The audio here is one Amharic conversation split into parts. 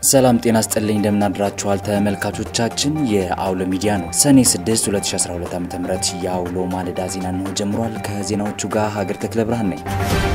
ሰላም ጤና ስጥልኝ እንደምናድራችኋል ተመልካቾቻችን። የአውሎ ሚዲያ ነው። ሰኔ 6 2012 ዓ ም የአውሎ ማለዳ ዜና ነው ጀምሯል። ከዜናዎቹ ጋር ሀገር ተክለ ብርሃን ነኝ።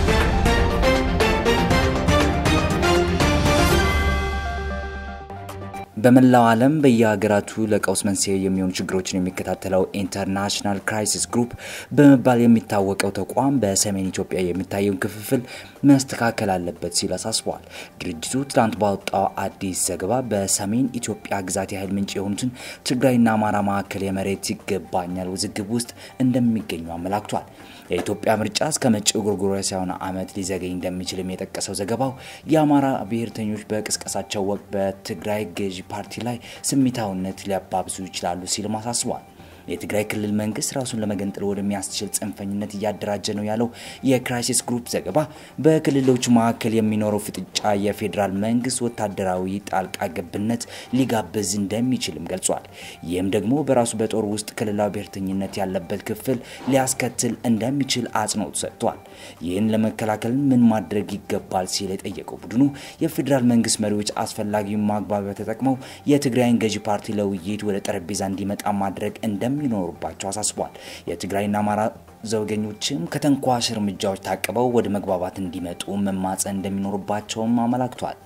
በመላው ዓለም በየሀገራቱ ለቀውስ መንስኤ የሚሆኑ ችግሮችን የሚከታተለው ኢንተርናሽናል ክራይሲስ ግሩፕ በመባል የሚታወቀው ተቋም በሰሜን ኢትዮጵያ የሚታየውን ክፍፍል መስተካከል አለበት ሲል አሳስበዋል። ድርጅቱ ትናንት ባወጣው አዲስ ዘገባ በሰሜን ኢትዮጵያ ግዛት የኃይል ምንጭ የሆኑትን ትግራይና አማራ መካከል የመሬት ይገባኛል ውዝግብ ውስጥ እንደሚገኙ አመላክቷል። የኢትዮጵያ ምርጫ እስከ መጪው ጎርጎሮሳውያን ዓመት ሊዘገኝ እንደሚችልም የጠቀሰው ዘገባው የአማራ ብሔርተኞች በቅስቀሳቸው ወቅት በትግራይ ገዢ ፓርቲ ላይ ስሜታዊነት ሊያባብሱ ይችላሉ ሲልም አሳስቧል። የትግራይ ክልል መንግስት ራሱን ለመገንጠል ወደሚያስችል ጽንፈኝነት እያደራጀ ነው ያለው የክራይሲስ ግሩፕ ዘገባ በክልሎቹ መካከል የሚኖረው ፍጥጫ የፌዴራል መንግስት ወታደራዊ ጣልቃ ገብነት ሊጋብዝ እንደሚችልም ገልጿል። ይህም ደግሞ በራሱ በጦር ውስጥ ክልላዊ ብሔርተኝነት ያለበት ክፍል ሊያስከትል እንደሚችል አጽንኦት ሰጥቷል። ይህን ለመከላከል ምን ማድረግ ይገባል ሲል የጠየቀው ቡድኑ የፌዴራል መንግስት መሪዎች አስፈላጊውን ማግባቢያ ተጠቅመው የትግራይን ገዢ ፓርቲ ለውይይት ወደ ጠረጴዛ እንዲመጣ ማድረግ እንደሚ እንደሚኖሩባቸው አሳስቧል። የትግራይና አማራ ዘውገኞችም ከተንኳሽ እርምጃዎች ታቅበው ወደ መግባባት እንዲመጡ መማጸን እንደሚኖርባቸውም አመላክቷል።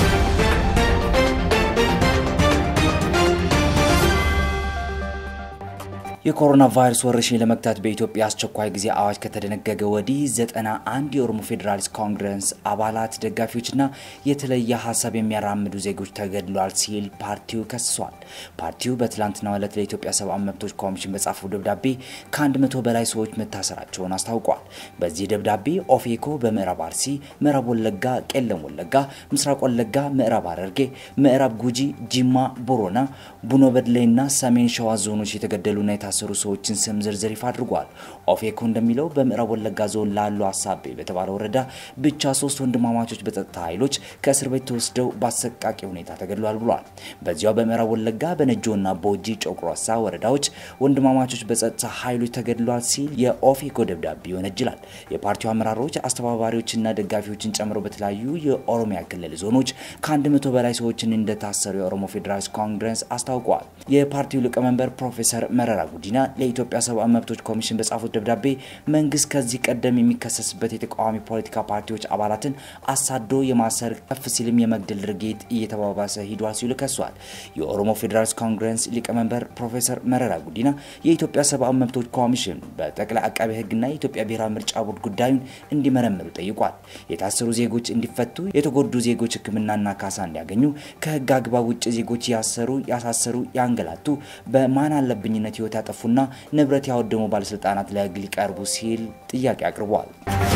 የኮሮና ቫይረስ ወረርሽኝ ለመግታት በኢትዮጵያ አስቸኳይ ጊዜ አዋጅ ከተደነገገ ወዲህ ዘጠና አንድ የኦሮሞ ፌዴራሊስት ኮንግረስ አባላት ደጋፊዎችና የተለየ ሀሳብ የሚያራምዱ ዜጎች ተገድሏል ሲል ፓርቲው ከስሷል። ፓርቲው በትላንትናው ዕለት ለኢትዮጵያ ሰብአዊ መብቶች ኮሚሽን በጻፈው ደብዳቤ ከአንድ መቶ በላይ ሰዎች መታሰራቸውን አስታውቋል። በዚህ ደብዳቤ ኦፌኮ በምዕራብ አርሲ፣ ምዕራብ ወለጋ፣ ቄለም ወለጋ፣ ምስራቅ ወለጋ፣ ምዕራብ ሐረርጌ፣ ምዕራብ ጉጂ፣ ጂማ፣ ቦሮና፣ ቡኖ በድሌና ሰሜን ሸዋ ዞኖች የተገደሉና የታሰሩ ሰዎችን ስም ዝርዝር ይፋ አድርጓል። ኦፌኮ እንደሚለው በምዕራብ ወለጋ ዞን ላሉ አሳቤ በተባለ ወረዳ ብቻ ሶስት ወንድማማቾች በጸጥታ ኃይሎች ከእስር ቤት ተወስደው በአሰቃቂ ሁኔታ ተገድሏል ብሏል። በዚያው በምዕራብ ወለጋ በነጆና ቦጂ ጮቅሮሳ ወረዳዎች ወንድማማቾች በጸጥታ ኃይሎች ተገድሏል ሲል የኦፌኮ ደብዳቤ ይወነጅላል። የፓርቲው አመራሮች አስተባባሪዎችና ደጋፊዎችን ጨምሮ በተለያዩ የኦሮሚያ ክልል ዞኖች ከአንድ መቶ በላይ ሰዎችን እንደታሰሩ የኦሮሞ ፌዴራሊስት ኮንግረስ አስታውቀዋል። የፓርቲው ሊቀመንበር ፕሮፌሰር መረራ ጉዲና ለኢትዮጵያ ሰብአዊ መብቶች ኮሚሽን በጻፉት ደብዳቤ መንግስት ከዚህ ቀደም የሚከሰስበት የተቃዋሚ ፖለቲካ ፓርቲዎች አባላትን አሳዶ የማሰር ከፍ ሲልም የመግደል ድርጊት እየተባባሰ ሂዷል ሲሉ ከሷል። የኦሮሞ ፌዴራሊስት ኮንግረስ ሊቀመንበር ፕሮፌሰር መረራ ጉዲና የኢትዮጵያ ሰብአዊ መብቶች ኮሚሽን በጠቅላይ አቃቤ ሕግና የኢትዮጵያ ብሔራዊ ምርጫ ቦርድ ጉዳዩን እንዲመረምሩ ጠይቋል። የታሰሩ ዜጎች እንዲፈቱ፣ የተጎዱ ዜጎች ሕክምናና ካሳ እንዲያገኙ፣ ከህግ አግባብ ውጭ ዜጎች ያሰሩ፣ ያሳሰሩ፣ ያንገላቱ በማን አለብኝነት ህይወት ያጠፉና ንብረት ያወደሙ ባለስልጣናት ለህግ ሊቀርቡ ሲል ጥያቄ አቅርበዋል።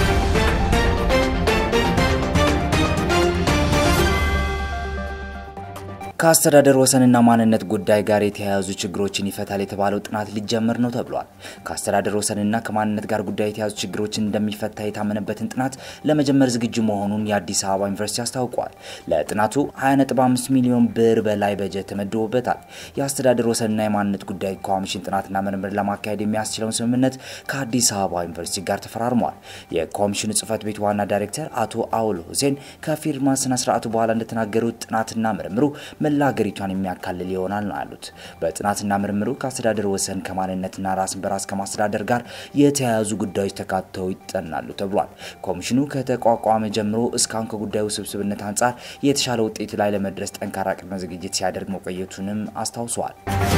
ከአስተዳደር ወሰንና ማንነት ጉዳይ ጋር የተያያዙ ችግሮችን ይፈታል የተባለው ጥናት ሊጀምር ነው ተብሏል። ከአስተዳደር ወሰንና ከማንነት ጋር ጉዳይ የተያያዙ ችግሮችን እንደሚፈታ የታመነበትን ጥናት ለመጀመር ዝግጁ መሆኑን የአዲስ አበባ ዩኒቨርሲቲ አስታውቋል። ለጥናቱ 20.5 ሚሊዮን ብር በላይ በጀት ተመድቦበታል። የአስተዳደር ወሰንና የማንነት ጉዳይ ኮሚሽን ጥናትና ምርምር ለማካሄድ የሚያስችለውን ስምምነት ከአዲስ አበባ ዩኒቨርሲቲ ጋር ተፈራርሟል። የኮሚሽኑ ጽህፈት ቤት ዋና ዳይሬክተር አቶ አውል ሁሴን ከፊርማ ስነስርዓቱ በኋላ እንደተናገሩት ጥናትና ምርምሩ መላ ሀገሪቷን የሚያካልል ይሆናል ነው ያሉት። በጥናትና ምርምሩ ከአስተዳደር ወሰን ከማንነትና ራስን በራስ ከማስተዳደር ጋር የተያያዙ ጉዳዮች ተካተው ይጠናሉ ተብሏል። ኮሚሽኑ ከተቋቋመ ጀምሮ እስካሁን ከጉዳዩ ውስብስብነት አንጻር የተሻለ ውጤት ላይ ለመድረስ ጠንካራ ቅድመ ዝግጅት ሲያደርግ መቆየቱንም አስታውሰዋል።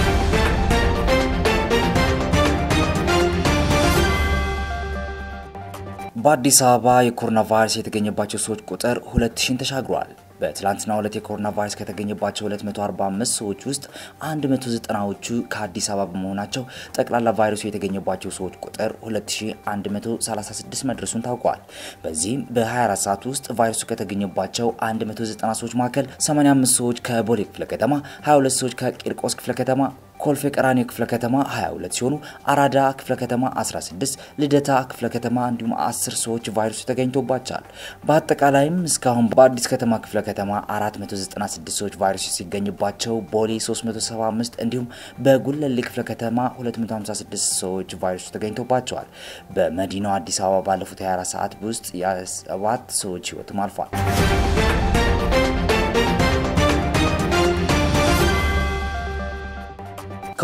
በአዲስ አበባ የኮሮና ቫይረስ የተገኘባቸው ሰዎች ቁጥር ሁለት ሺን ተሻግሯል። በትላንትናው ዕለት የኮሮና ቫይረስ ከተገኘባቸው 245 ሰዎች ውስጥ 190ዎቹ ከአዲስ አበባ በመሆናቸው ጠቅላላ ቫይረሱ የተገኘባቸው ሰዎች ቁጥር 2136 መድረሱን ታውቋል። በዚህም በ24 ሰዓት ውስጥ ቫይረሱ ከተገኘባቸው 190 ሰዎች መካከል 85 ሰዎች ከቦሌ ክፍለ ከተማ፣ 22 ሰዎች ከቂርቆስ ክፍለ ከተማ ኮልፌ ቀራኒዮ ክፍለ ከተማ 22 ሲሆኑ አራዳ ክፍለ ከተማ 16፣ ልደታ ክፍለ ከተማ እንዲሁም 10 ሰዎች ቫይረሱ ተገኝቶባቸዋል። በአጠቃላይም እስካሁን በአዲስ ከተማ ክፍለ ከተማ 496 ሰዎች ቫይረሱ ሲገኝባቸው ቦሌ 375 እንዲሁም በጉለሌ ክፍለ ከተማ 256 ሰዎች ቫይረሱ ተገኝቶባቸዋል። በመዲናው አዲስ አበባ ባለፉት 24 ሰዓት ውስጥ የሰባት ሰዎች ህይወትም አልፏል።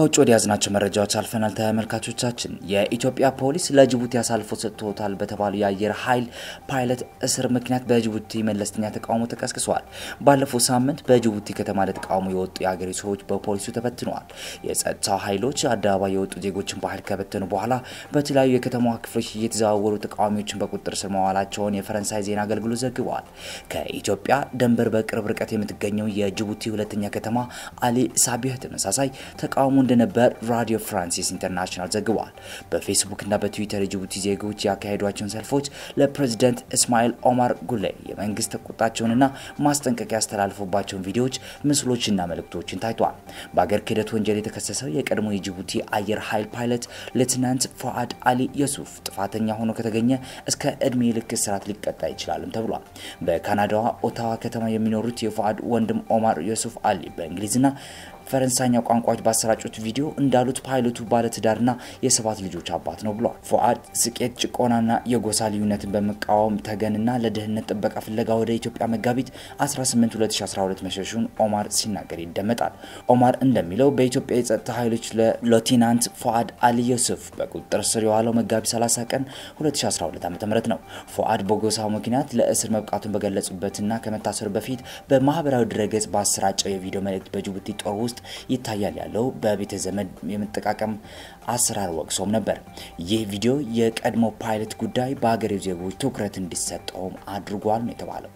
ከውጭ ወደ ያዝናቸው መረጃዎች አልፈናል። ተመልካቾቻችን የኢትዮጵያ ፖሊስ ለጅቡቲ አሳልፎ ሰጥቶታል በተባሉ የአየር ኃይል ፓይለት እስር ምክንያት በጅቡቲ መለስተኛ ተቃውሞ ተቀስቅሷል። ባለፈው ሳምንት በጅቡቲ ከተማ ለተቃውሞ የወጡ የአገሬ ሰዎች በፖሊሱ ተበትነዋል። የጸጥታ ኃይሎች አደባባይ የወጡ ዜጎችን በኃይል ከበተኑ በኋላ በተለያዩ የከተማዋ ክፍሎች እየተዘዋወሩ ተቃዋሚዎችን በቁጥጥር ስር መዋላቸውን የፈረንሳይ ዜና አገልግሎት ዘግበዋል። ከኢትዮጵያ ድንበር በቅርብ ርቀት የምትገኘው የጅቡቲ ሁለተኛ ከተማ አሊ ሳቢህ ተመሳሳይ ተቃውሞ እንደነበር ራዲዮ ፍራንሲስ ኢንተርናሽናል ዘግቧል። በፌስቡክና በትዊተር የጅቡቲ ዜጎች ያካሄዷቸውን ሰልፎች ለፕሬዚደንት እስማኤል ኦማር ጉሌ የመንግስት ቁጣቸውንና ማስጠንቀቂያ ያስተላልፉባቸውን ቪዲዮዎች፣ ምስሎችና መልእክቶችን ታይቷል። በአገር ክህደት ወንጀል የተከሰሰው የቀድሞ የጅቡቲ አየር ኃይል ፓይለት ሌትናንት ፎአድ አሊ የሱፍ ጥፋተኛ ሆኖ ከተገኘ እስከ እድሜ ልክ እስራት ሊቀጣ ይችላልም ተብሏል። በካናዳዋ ኦታዋ ከተማ የሚኖሩት የፎአድ ወንድም ኦማር የሱፍ አሊ በእንግሊዝና ፈረንሳይኛ ቋንቋዎች ባሰራጩት ቪዲዮ እንዳሉት ፓይለቱ ባለትዳርና የሰባት ልጆች አባት ነው ብሏል። ፎአድ ስቄት፣ ጭቆናና የጎሳ ልዩነትን በመቃወም ተገንና ለደህንነት ጥበቃ ፍለጋ ወደ ኢትዮጵያ መጋቢት 18 2012 መሸሹን ኦማር ሲናገር ይደመጣል። ኦማር እንደሚለው በኢትዮጵያ የጸጥታ ኃይሎች ለሌተናንት ፎአድ አሊ ዮሱፍ በቁጥጥር ስር የዋለው መጋቢት 30 ቀን 2012 ዓ ም ነው። ፎአድ በጎሳው ምክንያት ለእስር መብቃቱን በገለጹበትና ከመታሰሩ በፊት በማህበራዊ ድረገጽ ባሰራጨው የቪዲዮ መልእክት በጅቡቲ ጦር ውስጥ ይታያል ያለው በቤተ ዘመድ የመጠቃቀም አሰራር ወቅሶም ነበር። ይህ ቪዲዮ የቀድሞ ፓይለት ጉዳይ በሀገሬው ዜጎች ትኩረት እንዲሰጠውም አድርጓል ነው የተባለው።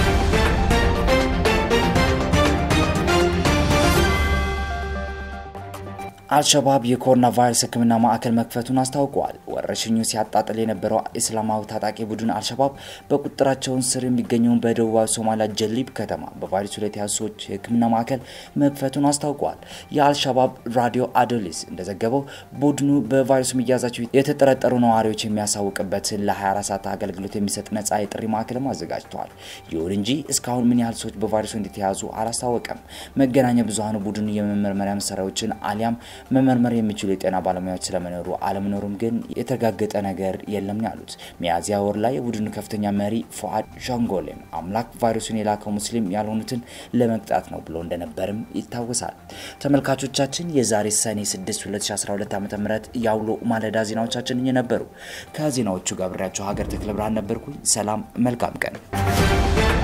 አልሸባብ የኮሮና ቫይረስ ሕክምና ማዕከል መክፈቱን አስታውቀዋል። ወረርሽኙ ሲያጣጥል የነበረው እስላማዊ ታጣቂ ቡድን አልሸባብ በቁጥጥራቸውን ስር የሚገኘውን በደቡባዊ ሶማሊያ ጀሊብ ከተማ በቫይረሱ ላይ የተያዙ ሰዎች የሕክምና ማዕከል መክፈቱን አስታውቀዋል። የአልሸባብ ራዲዮ አዶሊስ እንደዘገበው ቡድኑ በቫይረሱ መያዛቸው የተጠረጠሩ ነዋሪዎች የሚያሳውቅበትን ለ24 ሰዓት አገልግሎት የሚሰጥ ነጻ የጥሪ ማዕከልም አዘጋጅተዋል። ይሁን እንጂ እስካሁን ምን ያህል ሰዎች በቫይረሱ እንደተያዙ አላስታወቀም። መገናኛ ብዙኃኑ ቡድኑ የመመርመሪያ መሳሪያዎችን አሊያም መመርመር የሚችሉ የጤና ባለሙያዎች ስለመኖሩ አለመኖሩም ግን የተረጋገጠ ነገር የለም ያሉት። ሚያዝያ ወር ላይ የቡድኑ ከፍተኛ መሪ ፎአድ ሻንጎሌም አምላክ ቫይረሱን የላከው ሙስሊም ያልሆኑትን ለመቅጣት ነው ብሎ እንደነበርም ይታወሳል። ተመልካቾቻችን የዛሬ ሰኔ 6 2012 ዓ ም የአውሎ ማለዳ ዜናዎቻችን የነበሩ ከዜናዎቹ ጋር ብሬያቸው ሀገር ተክለ ብርሃን ነበርኩኝ። ሰላም፣ መልካም ቀን